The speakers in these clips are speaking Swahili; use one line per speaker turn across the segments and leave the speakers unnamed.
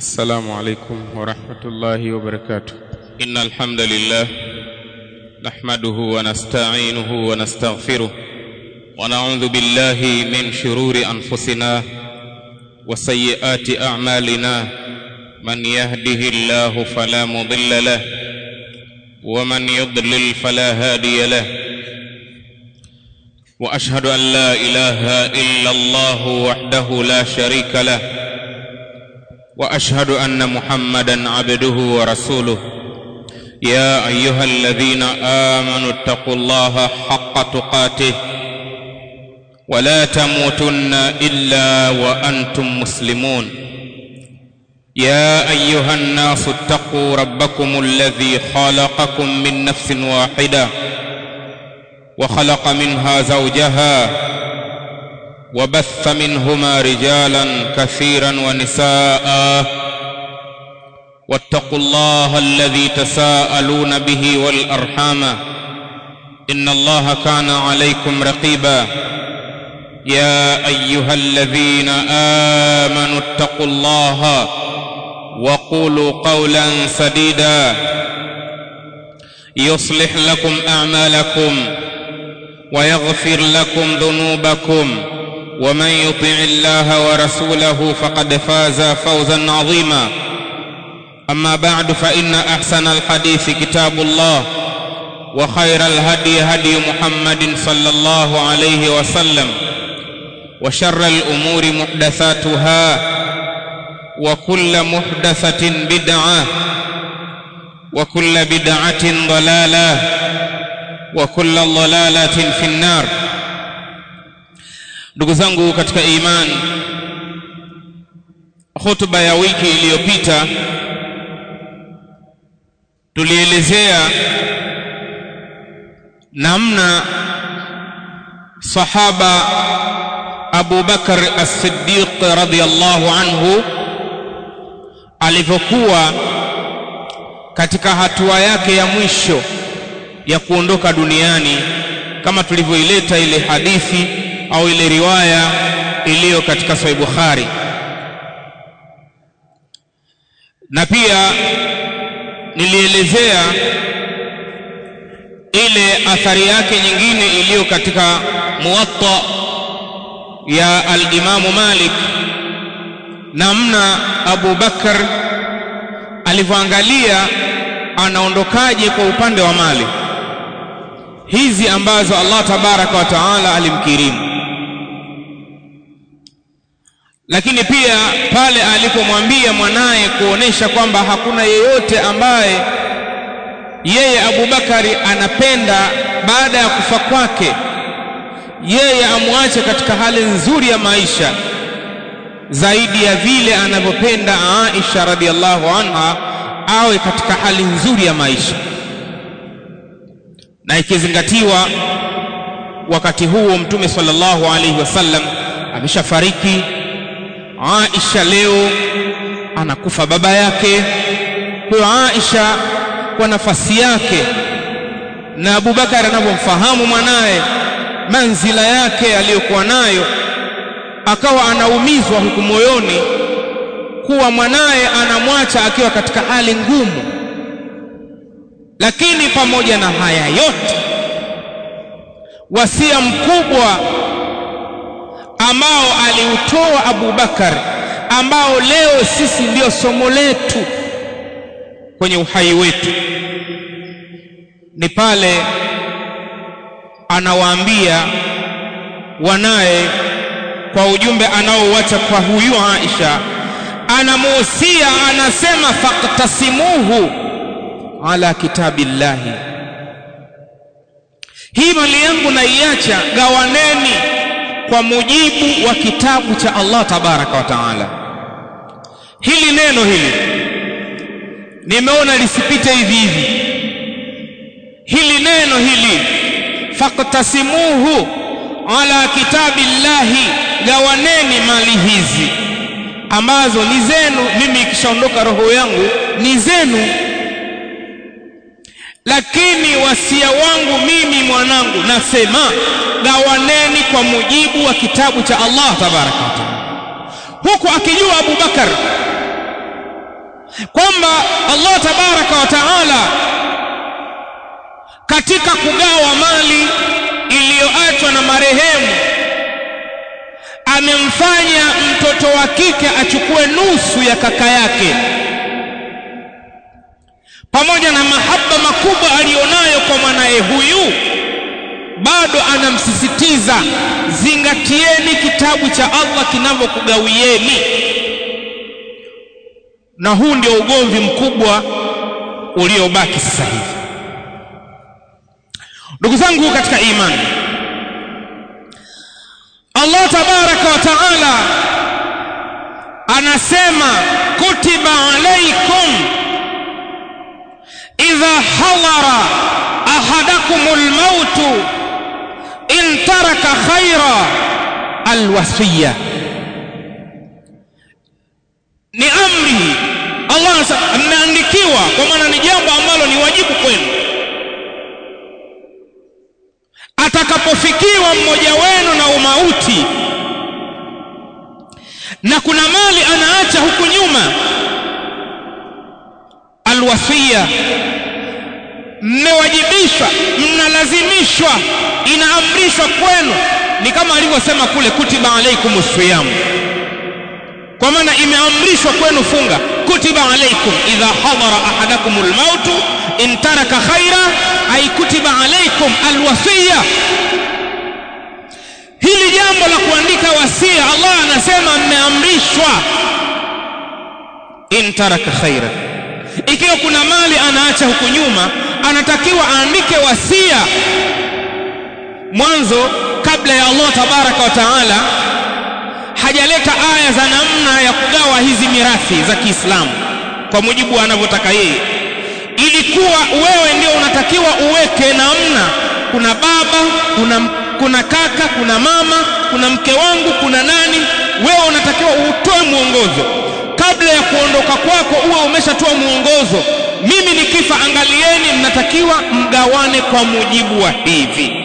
السلام عليكم ورحمة الله وبركاته إن الحمد لله نحمده ونستعينه ونستغفره ونعوذ بالله من شرور أنفسنا وسيئات أعمالنا من يهده الله فلا مضل له ومن يضلل فلا هادي له واشهد ان لا اله الا الله وحده لا شريك له واشهد ان محمدا عبده ورسوله يا ايها الذين امنوا اتقوا الله حق تقاته ولا تموتن الا وانتم مسلمون يا ايها الناس اتقوا ربكم الذي خلقكم من نفس واحده وخلق منها زوجها وبث منهما رجالا كثيرا ونساء واتقوا الله الذي تساءلون به والارحام ان الله كان عليكم رقيبا يا ايها الذين امنوا اتقوا الله وقولوا قولا سديدا يصلح لكم اعمالكم ويغفر لكم ذنوبكم ومن يطع الله ورسوله فقد فاز فوزا عظيما اما بعد فان احسن الحديث كتاب الله وخير الهدي هدي محمد صلى الله عليه وسلم وشر الامور محدثاتها وكل محدثه بدعه وكل بدعه ضلاله وكل ضلالة في النار ndugu zangu katika iman hotuba ya wiki iliyopita tulielezea namna sahaba Abu Bakar as-Siddiq radhiyallahu anhu alivyokuwa katika hatua yake ya mwisho ya kuondoka duniani kama tulivyoileta ile hadithi au ile riwaya iliyo katika Sahih Bukhari na pia nilielezea ile athari yake nyingine iliyo katika Muwatta ya al-Imamu Malik namna Abu Bakar alivyoangalia anaondokaje kwa upande wa mali hizi ambazo Allah tabaraka wa taala alimkirimu lakini pia pale alipomwambia mwanaye kuonesha kwamba hakuna yeyote ambaye yeye Abubakari anapenda baada ya kufa kwake yeye amwache katika hali nzuri ya maisha zaidi ya vile anavyopenda Aisha radhiallahu anha awe katika hali nzuri ya maisha na ikizingatiwa wakati huo mtume sallallahu alaihi wasallam ameshafariki Aisha leo anakufa baba yake kwa Aisha kwa nafasi yake na Abubakar anavyomfahamu mwanaye manzila yake aliyokuwa nayo akawa anaumizwa huku moyoni kuwa mwanaye anamwacha akiwa katika hali ngumu lakini pamoja na haya yote wasia mkubwa ambao aliutoa Abu Bakar ambao leo sisi ndio somo letu kwenye uhai wetu ni pale anawaambia wanaye kwa ujumbe anaouacha kwa huyu Aisha anamuhusia anasema faqtasimuhu ala kitabillahi hii mali yangu naiacha gawaneni kwa mujibu wa kitabu cha Allah tabaraka wa taala hili neno hili nimeona lisipite hivi hivi hili neno hili faqtasimuhu ala kitabillahi gawaneni mali hizi ambazo ni zenu mimi ikishaondoka roho yangu ni zenu lakini wasia wangu mimi mwanangu nasema gawaneni kwa mujibu wa kitabu cha Allah tabaraka wa taala huku akijua Abu Bakar kwamba Allah tabaraka wa taala katika kugawa mali iliyoachwa na marehemu amemfanya mtoto wa kike achukue nusu ya kaka yake pamoja na mahaba makubwa aliyonayo kwa mwanaye huyu bado anamsisitiza zingatieni kitabu cha Allah kinavyokugawieni na huu ndio ugomvi mkubwa uliobaki sasa hivi ndugu zangu katika imani Allah tabaraka wa taala anasema kutiba alaikum idha hadara ahadakumul mautu in taraka khaira alwasiya ni amri Allah anasema mmeandikiwa kwa maana ni jambo ambalo ni wajibu kwenu atakapofikiwa mmoja wenu na umauti na kuna mali anaacha huku nyuma alwasia mmewajibishwa mnalazimishwa inaamrishwa kwenu ni kama alivyosema kule kutiba alaikum siyam kwa maana imeamrishwa kwenu funga kutiba alaikum idha hadara ahadakum almautu in taraka khaira ay kutiba alaikum alwasiya hili jambo la kuandika wasia Allah anasema mmeamrishwa in taraka khaira ikiwa kuna mali anaacha huku nyuma anatakiwa aandike wasia mwanzo kabla ya Allah tabaraka wa taala hajaleta aya za namna ya kugawa hizi mirathi za Kiislamu kwa mujibu anavyotaka yeye ilikuwa wewe ndio unatakiwa uweke namna kuna baba kuna kuna kaka kuna mama kuna mke wangu kuna nani wewe unatakiwa utoe mwongozo kabla ya kuondoka kwako uwe umeshatoa mwongozo mimi nikifa angalieni mnatakiwa mgawane kwa mujibu wa hivi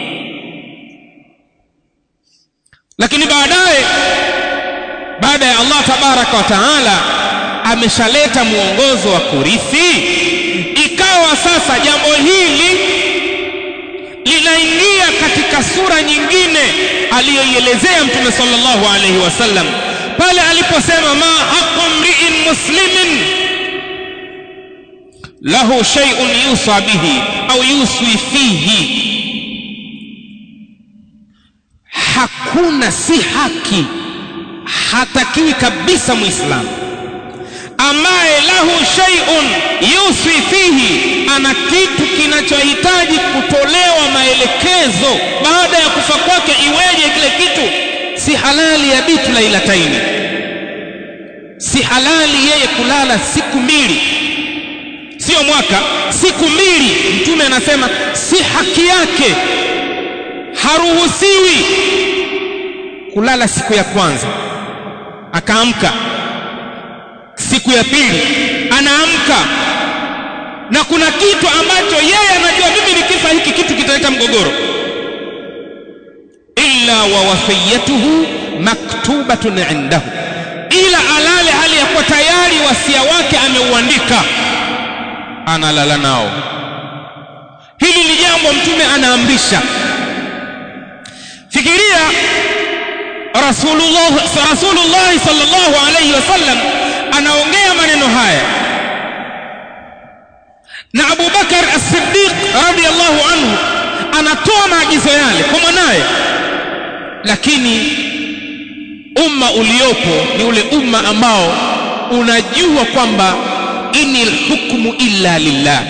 lakini baadaye baada ya Allah tabaraka wa taala ameshaleta mwongozo wa kurithi ikawa sasa jambo hili linaingia katika sura nyingine aliyoielezea mtume sallallahu alaihi wasallam pale aliposema ma haqqu mri'in muslimin lahu shay'un yusa bihi au yuswi fihi hakuna si haki hatakiwi kabisa muislamu ambaye lahu shay'un yuswi fihi ana kitu kinachohitaji kutolewa maelekezo baada ya kufa kwake iweje kile kitu si halali ya bitu lailataini si halali yeye kulala siku mbili sio mwaka siku mbili mtume anasema si haki yake haruhusiwi kulala siku ya kwanza akaamka siku ya pili anaamka na kuna kitu ambacho yeye anajua mimi nikifa hiki kitu kitaleta mgogoro illa wa wasiyatuhu maktubatun indahu ila alale hali ya kuwa tayari wasia wake ameuandika analala nao hili ni jambo mtume anaamrisha fikiria rasulullah rasulullah sallallahu alayhi wasallam anaongea maneno haya na Abu Bakar as-Siddiq radiyallahu anhu anatoa maagizo yale kwa mwanaye lakini umma uliopo ni ule umma ambao unajua kwamba inil hukmu illa lillah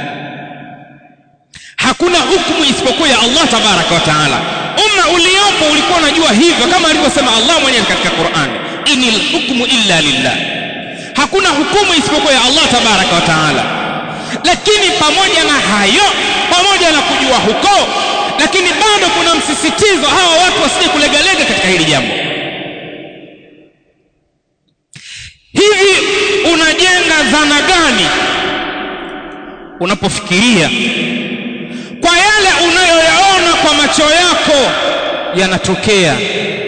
hakuna hukumu isipokuwa ya Allah tabaraka wa taala umma uliopo ulikuwa unajua hivyo kama alivyosema Allah mwenyewe katika Qur'an inil hukmu illa lillah hakuna hukumu isipokuwa ya Allah tabaraka wa taala lakini pamoja na hayo pamoja na kujua huko lakini bado kuna msisitizo hawa watu wasije kulegalega katika hili jambo hivi unajenga dhana gani unapofikiria kwa yale unayoyaona kwa macho yako yanatokea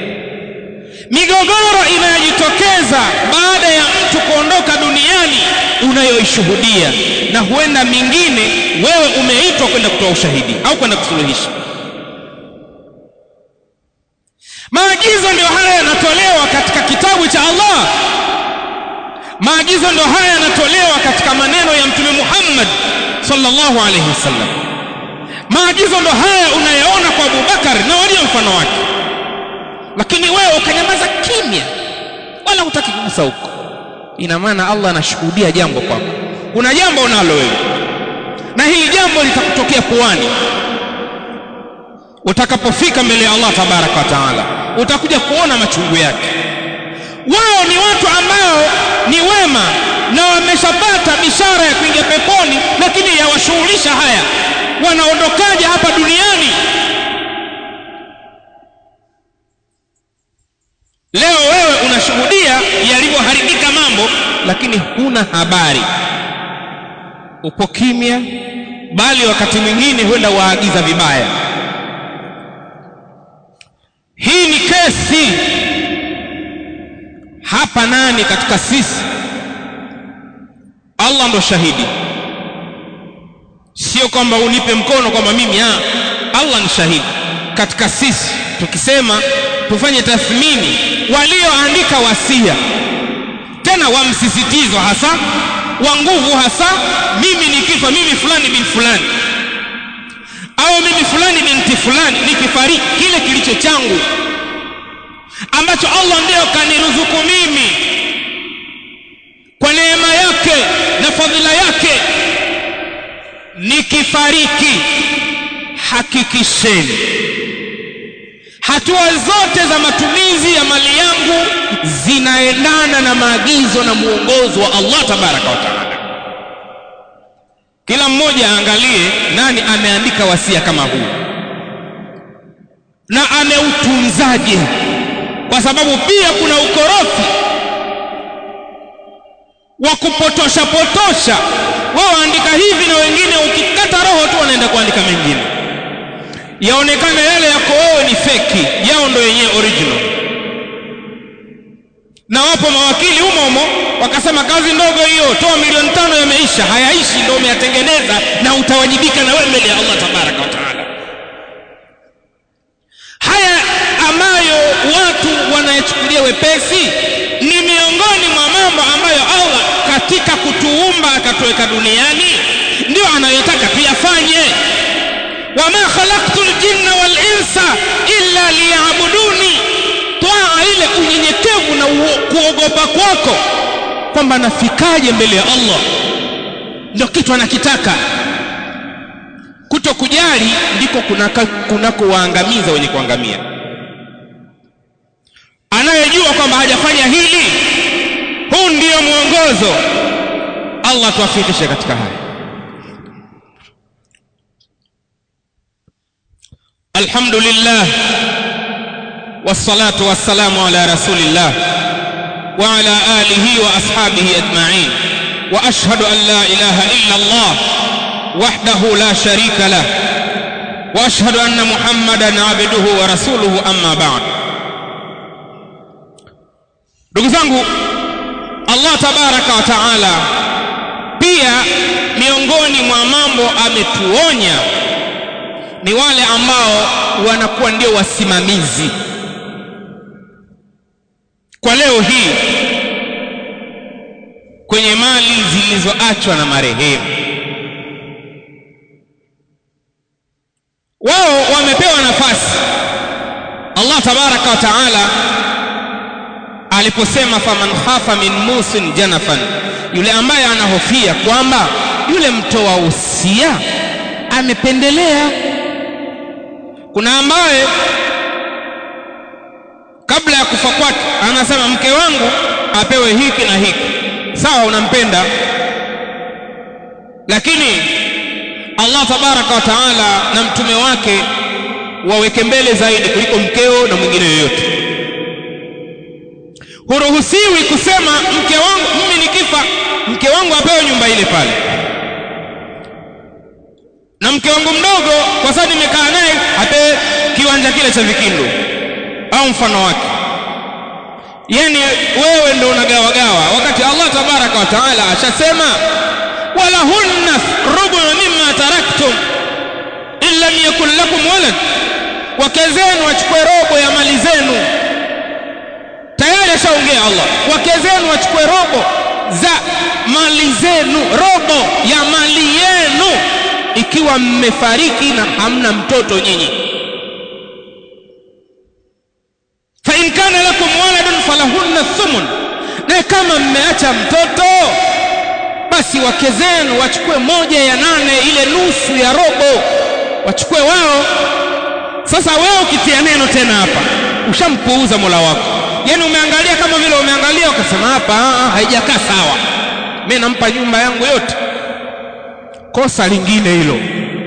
migogoro inayojitokeza baada ya mtu kuondoka duniani unayoishuhudia na huenda mingine wewe umeitwa kwenda kutoa ushahidi au kwenda kusuluhisha maagizo ndio haya yanatolewa katika kitabu cha Allah maagizo ndio haya yanatolewa katika maneno ya mtume Muhammad sallallahu alaihi wasallam maagizo ndio haya unayaona kwa Abubakar na walio mfano wake lakini wewe ukanyamaza kimya wala hutaki kugusa huko ina maana Allah anashuhudia jambo kwako kuna jambo unalo wewe na hili jambo litakutokea puani utakapofika mbele ya Allah tabaraka wa taala utakuja kuona machungu yake wao ni watu ambao ni wema na wameshapata bishara ya kuingia peponi lakini yawashughulisha haya wanaondokaje hapa duniani leo wewe unashuhudia yalivyoharibika mambo lakini huna habari upo kimya bali wakati mwingine huenda waagiza vibaya hii ni kesi hapa nani katika sisi Allah ndo shahidi sio kwamba unipe mkono kwamba mimi ah Allah ni shahidi katika sisi tukisema tufanye tathmini walioandika wasia tena wa msisitizo hasa wa nguvu hasa mimi nikifa mimi fulani bin fulani au mimi fulani binti fulani nikifariki kile kilicho changu ambacho Allah ndiyo kaniruzuku mimi kwa neema yake na fadhila yake nikifariki hakikisheni hatua zote za matumizi ya mali yangu zinaendana na maagizo na muongozo wa Allah tabaraka wa taala kila mmoja aangalie nani ameandika wasia kama huu na ameutunzaje kwa sababu pia kuna ukorofi wa kupotosha potosha wao waandika hivi na wengine ukikata roho tu wanaenda kuandika mengine yaonekana yale yako wewe ni feki yao ndo yenyewe original na wapo mawakili humo humo wakasema kazi ndogo hiyo toa milioni tano yameisha hayaishi ndio umeyatengeneza na utawajibika na wewe mbele ya Allah tabaraka wa taala haya ambayo watu wanayachukulia wepesi ni miongoni mwa mambo ambayo Allah katika kutuumba akatuweka duniani ndio anayotaka tuyafanye wama khalaqtu ljinna wal insa illa liyabuduni twaa ile unyenyekevu na kuogopa kwako kwamba nafikaje mbele ya Allah ndio kitu anakitaka kuto kujali ndiko kunakowaangamiza kuna wenye kuangamia anayejua kwamba hajafanya hili huu ndiyo mwongozo Allah tuwafikishe katika haya الحمد لله والصلاة والسلام على رسول الله وعلى آله وأصحابه أجمعين وأشهد أن لا إله إلا الله وحده لا شريك له وأشهد أن محمدا عبده ورسوله أما بعد ndugu zangu Allah tabaraka wa taala pia miongoni mwa mambo ametuonya ni wale ambao wanakuwa ndio wasimamizi kwa leo hii kwenye mali zilizoachwa na marehemu wao wamepewa nafasi Allah tabaraka wa taala aliposema faman khafa min musin janafan yule ambaye anahofia kwamba yule mtoa usia amependelea kuna ambaye kabla ya kufa kwake anasema mke wangu apewe hiki na hiki sawa unampenda lakini Allah tabaraka wa taala na mtume wake waweke mbele zaidi kuliko mkeo na mwingine yoyote huruhusiwi kusema mke wangu mimi nikifa mke wangu apewe nyumba ile pale na mke wangu mdogo kwa sababu nimekaa naye apewe kiwanja kile cha vikindu au mfano wake yani wewe ndo unagawagawa wakati Allah tabaraka wa taala ashasema walahunna rubu mimma taraktum in lam yakun lakum walad wake zenu wachukue robo ya mali zenu tayari ashaongea Allah wake zenu wachukue robo za mali zenu robo ya mali yenu ikiwa mmefariki na hamna mtoto nyinyi fa in kana lakum waladun falahunna thumun na kama mmeacha mtoto basi wake zenu wachukue moja ya nane ile nusu ya robo wachukue wao sasa wewe ukitia neno tena hapa ushampuuza Mola wako yani umeangalia kama vile umeangalia ukasema hapa haijakaa sawa mimi nampa nyumba yangu yote kosa lingine hilo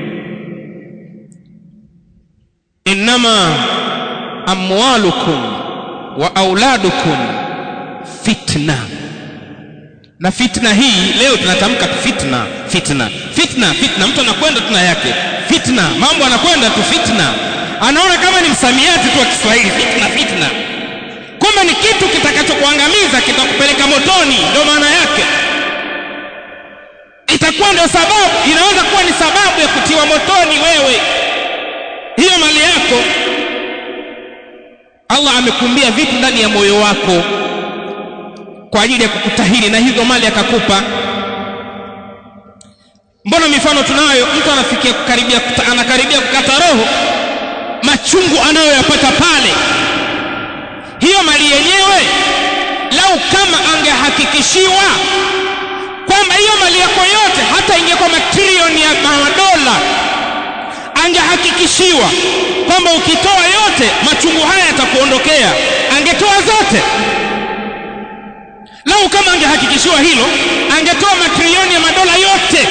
innama amwalukum wa auladukum fitna na fitna hii leo tunatamka fitna fitna fitna fitna mtu anakwenda tuna yake fitna mambo anakwenda tu fitna anaona kama ni msamiati tu wa Kiswahili fitna fitna kumbe ni kitu kitakachokuangamiza kitakupeleka motoni ndio maana yake itakuwa ndio sababu inaweza kuwa ni sababu ya kutiwa motoni wewe hiyo mali yako Allah amekumbia vitu ndani ya moyo wako kwa ajili ya kukutahiri na hizo mali akakupa mbona mifano tunayo mtu anafikia kukaribia anakaribia kukata roho machungu anayoyapata pale hiyo mali yenyewe lau kama angehakikishiwa kwamba hiyo mali yako yote hata ingekuwa matrilioni ya madola angehakikishiwa kwamba ukitoa yote machungu haya yatakuondokea angetoa zote lau kama angehakikishiwa hilo angetoa matrilioni ya madola yote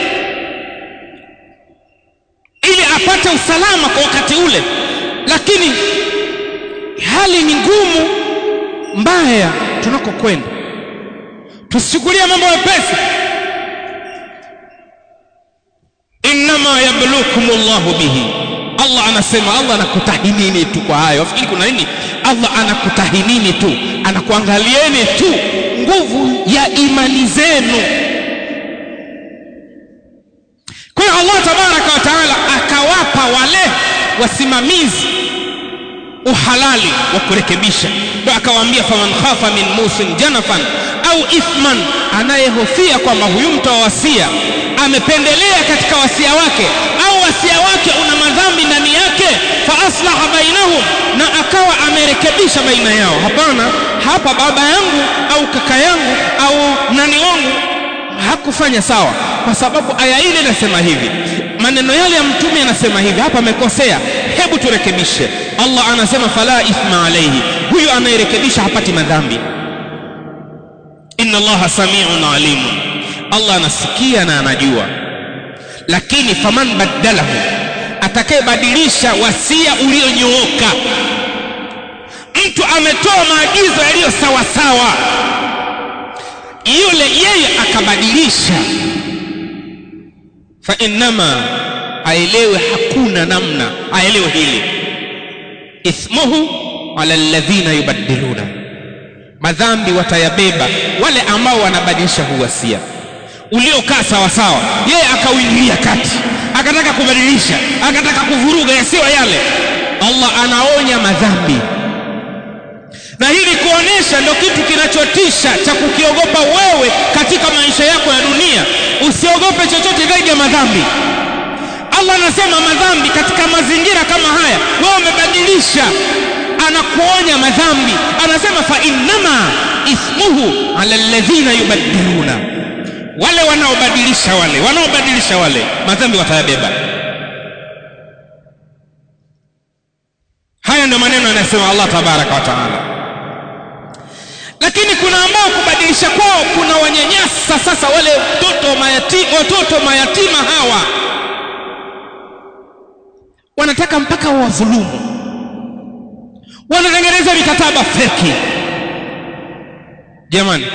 ili apate usalama kwa wakati ule lakini hali ni ngumu mbaya tunakokwenda tusichukulie mambo mepesi innama yablukum Allahu bihi Allah anasema Allah anakutahinini tu kwa hayo wafikiri kuna nini Allah anakutahinini tu anakuangalieni tu nguvu ya imani zenu kwa hiyo Allah tabaraka wa taala akawapa wale wasimamizi uhalali wa kurekebisha ndio akawaambia faman khafa min musin janafan au ithman anayehofia kwamba huyu mtu wa wasia amependelea katika wasia wake au wasia wake una madhambi ndani yake fa aslaha bainahum na akawa amerekebisha baina yao hapana hapa baba yangu au kaka yangu au nani wangu hakufanya sawa kwa sababu aya ile inasema hivi maneno yale ya mtume yanasema hivi hapa amekosea hebu turekebishe Allah anasema fala ithma alayhi huyu anayerekebisha hapati madhambi inna allaha samiun alimun Allah anasikia na anajua lakini faman badalahu atakayebadilisha wasia ulionyooka mtu ametoa maagizo yaliyo sawa sawa yule yeye akabadilisha fa innama aelewe hakuna namna aelewe hili ithmuhu ala alladhina yubaddiluna madhambi watayabeba wale ambao wanabadilisha huwasia uliokaa sawa sawa yeye akauingilia kati akataka kubadilisha akataka kuvuruga yasiyo yale Allah anaonya madhambi na hili kuonesha ndio kitu kinachotisha cha kukiogopa wewe katika maisha yako ya dunia usiogope chochote zaidi ya madhambi Allah anasema madhambi katika mazingira kama haya wewe umebadilisha anakuonya madhambi anasema fa innama ithmuhu ala alladhina yubaddiluna wale wanaobadilisha wale wanaobadilisha wale madhambi watayabeba haya ndio maneno yanayosema Allah tabaraka wa taala lakini kuna ambao kubadilisha kwao kuna wanyanyasa sasa wale watoto mayatima, watoto mayatima hawa wanataka mpaka wadhulumu wanatengeneza mikataba feki jamani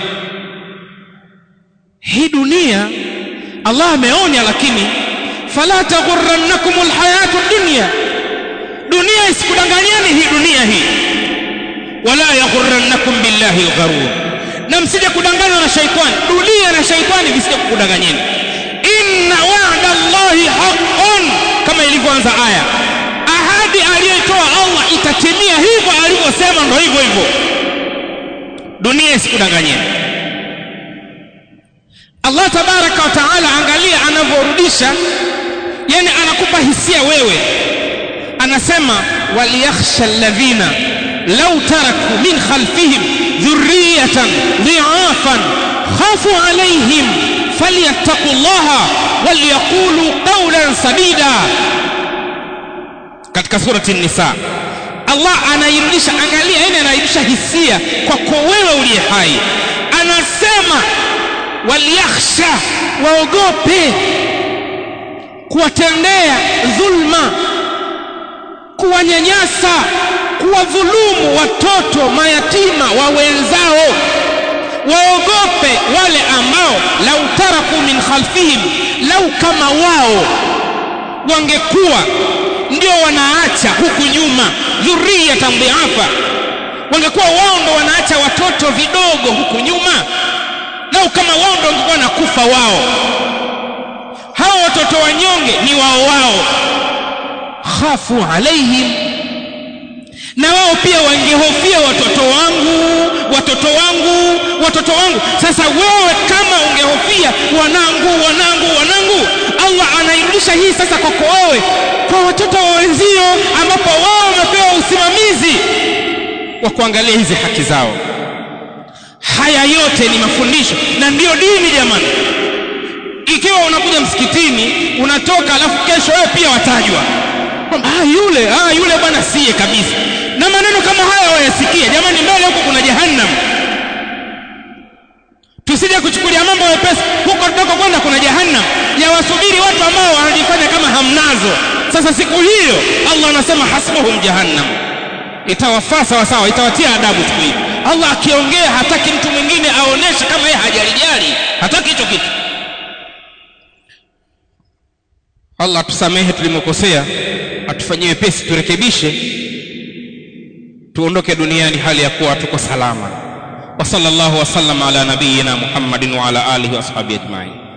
hii dunia Allah ameonya lakini fala taghurrannakum alhayatu dunya dunia isikudanganyeni hii dunia hii wala yaghurrannakum billahi algharur na msije kudanganywa na shaitani dunia na shaitani visije kukudanganyeni inna wa'da allahi haqqun kama ilivyoanza aya ahadi aliyoitoa Allah itatimia hivyo alivyosema ndo hivyo hivyo dunia isikudanganyeni Allah tabaraka wa taala angalia anavyorudisha yani anakupa hisia wewe anasema waliyakhsha alladhina law taraku min khalfihim dhurriyatan dhi'afan khafu alayhim falyattaqullaha walyaqulu qawlan sadida katika surati nisa Allah anairudisha angalia yani anairudisha hisia kwako wewe uliye hai anasema waliyakhsha waogope kuwatendea dhulma kuwanyanyasa kuwadhulumu watoto mayatima wa wenzao waogope wale ambao lau taraku min khalfihim lau kama wao wangekuwa ndio wanaacha huku nyuma dhurriyatan dhiafa wangekuwa wao ndo wanaacha watoto vidogo huku nyuma lau kama wao ndo wangekuwa nakufa wao hao watoto wanyonge ni wao wao khafu alaihim na wao pia wangehofia watoto wangu watoto wangu watoto wangu sasa wewe kama ungehofia wanangu wanangu wanangu Allah anairudisha hii sasa kwako wewe kwa watoto wa wenzio ambapo wao wamepewa usimamizi wa kuangalia hizi haki zao haya yote ni mafundisho na ndiyo dini jamani ikiwa unakuja msikitini unatoka alafu kesho wewe pia watajwa ah yule ah yule bwana siye kabisa na maneno kama haya wayasikia jamani mbele huko kuna jahannam tusije kuchukulia mambo mepesi huko tutako kwenda kuna jahannam yawasubiri watu ambao wanajifanya kama hamnazo sasa siku hiyo Allah anasema hasbuhum jahannam itawafaa sawa sawa itawatia adabu siku hiyo Allah akiongea hataki mtu mwingine aoneshe kama yeye hajalijali hataki hicho kitu Allah tusamehe tulimokosea atufanyie wepesi turekebishe tuondoke duniani hali ya kuwa tuko salama wa sallallahu wasallam ala nabiyyina Muhammadin wa ala alihi wa ashabihi ajma'in